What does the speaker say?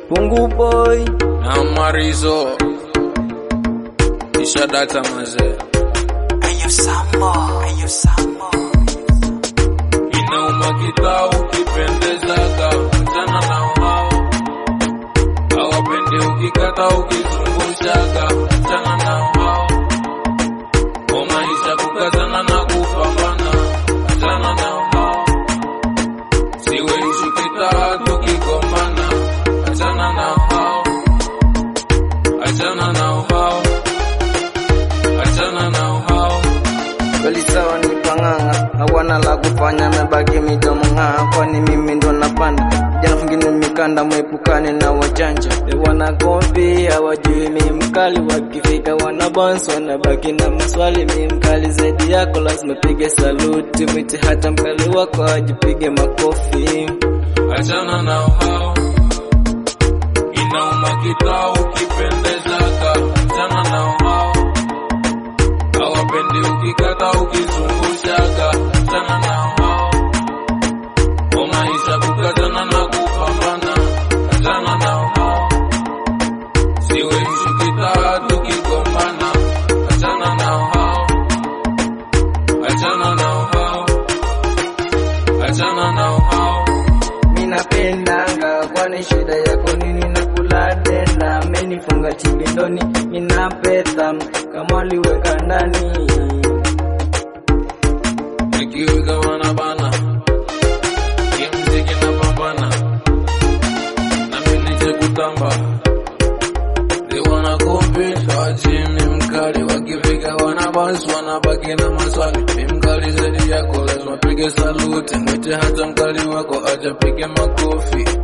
Pungu boy na Marizo isha data mazee inauma kitao ukipendezaga mchana na hao hawapendi ukikata ukizungushaga mchana na hao kwa maisha kukazana na kupambana mchana na hao siwe ishu kitaa tukigombana achana na hao achana na hao achana na hao kweli sawa ni pang'ang'a hawana la kufanya mebaki midomo ng'aa kwani mimi ndo napanda jana fungine mikanda mwepukane na wajanja They wana kompi hawajui mi mkali wakifika wana bounce wanabaki na maswali mi mkali zaidi yako lazima pige saluti mwite hata mkali wako ajipige makofi achana na hao inauma kitao ukipendezaga achana na hao hawapendi ukikata ukizungushaga achana na hao kwa maisha kukazana na kupambana achana na hao siwe ishu kitaa tukigombana achana na hao achana na hao achana na hao minapendanga kwani shida yako nini nakula tena amenifunga chibindoni minapeta kama waliweka ndani nikiweka wanabana kimziki na pambana na miliche kutamba liwana kompisha wachimi mkali wakifika wanabasi wanabaki na maswali mi mkali zaidi yako lazima pige saluti mwite hata mkali wako ajapige makofi